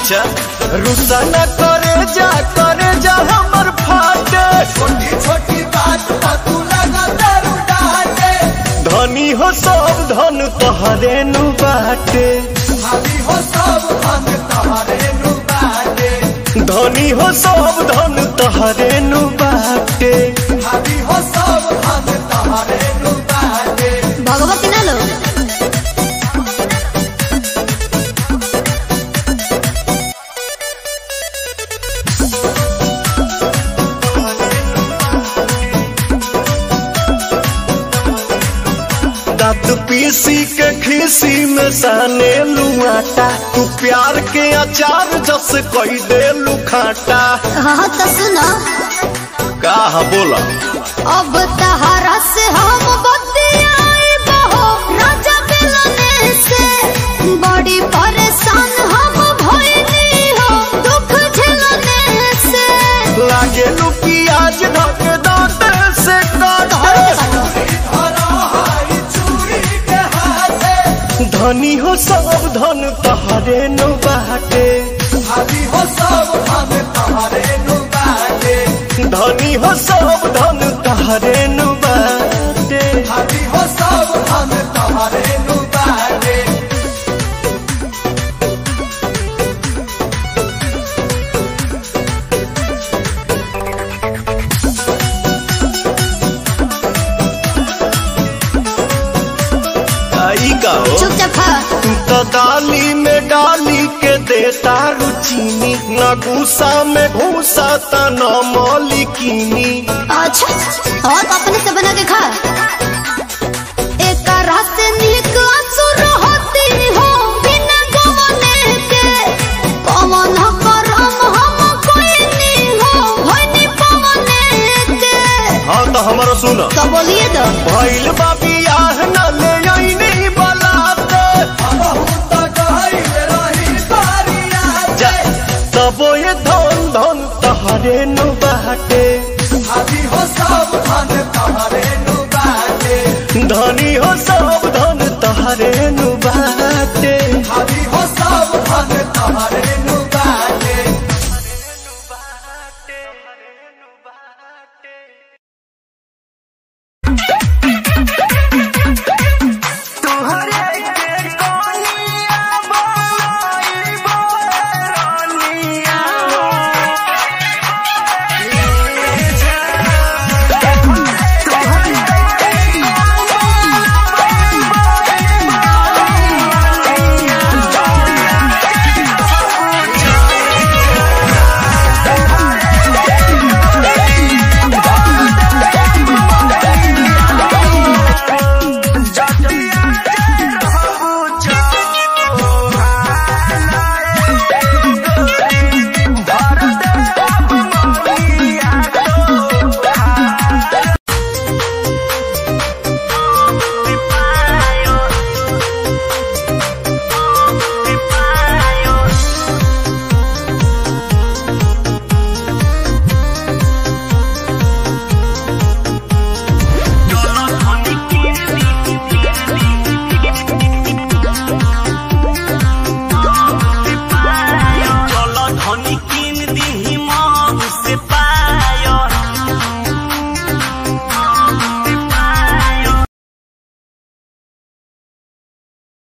अच्छा रुसा न करे जा करे जा हमर फाटे छोटी छोटी बात पर तू लगा दारू डाटे धनी हो सब धन तोहरे नु बाटे भाभी हो सब हम तोहरे नु बाटे धनी हो सब धन तोहरे नु बाटे भाभी हो सब हम तोहरे नु बाटे भगवती ना लो दांत पीसी के खीसी में साने लुआटा तू प्यार के अचार जस कई दे लुखाटा हाँ तो सुनो का बोला अब तहारा से हम बतियाई बहो राजा मिलने से बड़ी परेशान हम भइली हो दुख झेलने से लागे लू प्याज ढक दांत से काटे धरा हाई चूड़ी के हाथे धनी हो सब धन तहरे नु बाटे भाभी हो सब हम तोहरे नु बाटे धनी हो सब धन तहरे नु बाटे भाभी हो सब हम तोहरे नु बाटे आई का हो चुपचाप खा तू तो डाली में डाली के देता रुचीनी न गुस्सा में घूसा त न मौलिकीनी अच्छा और अपने से बना के खा एक रात निक असुर होती हो बिना गवने के पवन करम हम कोई नहीं हो होनी पवने के हाँ तो हमारा सुन तो बोलिए तो भइल बा बियाह न ले आईनी बलाते बहुत गहरी रही बारिया जा तबो ये धन धन तहरे नु बाटे भाभी हो सब हम तोहरे नु बाटे धनी हो सब धन तहरे नु बाटे